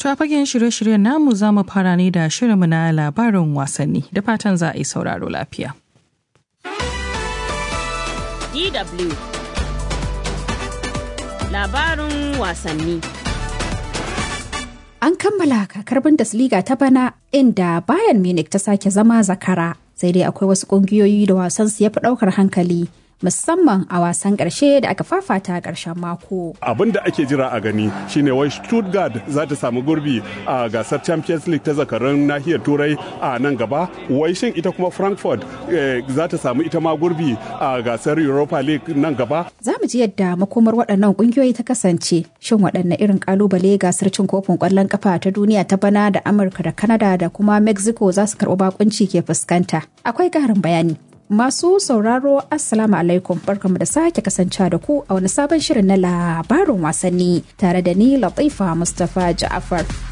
To a fagen shirye-shiryen namu za mu fara ne da shirinmu na labarin wasanni da fatan za a yi sauraro lafiya. DW Labarin wasanni An kammala kakar Bundesliga ta bana inda Bayern Munich ta sake zama zakara sai dai akwai wasu ƙungiyoyi da wasansu ya fi ɗaukar hankali musamman a wasan ƙarshe da aka fafata a ƙarshen mako. Abin da ake jira a gani shine wai Stuttgart za ta samu gurbi a gasar Champions League ta zakarun nahiyar Turai a nan gaba. Wai shin ita kuma Frankfurt za ta samu ita ma gurbi a gasar Europa League nan gaba. Za mu ji yadda makomar waɗannan ƙungiyoyi ta kasance. Shin waɗanne irin ƙalubale gasar cin kofin ƙwallon ƙafa ta duniya ta bana da Amurka da Canada da kuma Mexico za su karɓi bakunci ke fuskanta. Akwai ƙarin bayani. Masu sauraro Assalamu alaikum barkamu da sake kasancewa da ku a wani sabon shirin na labarin wasanni tare da ni Latifa Mustapha Ja'afar.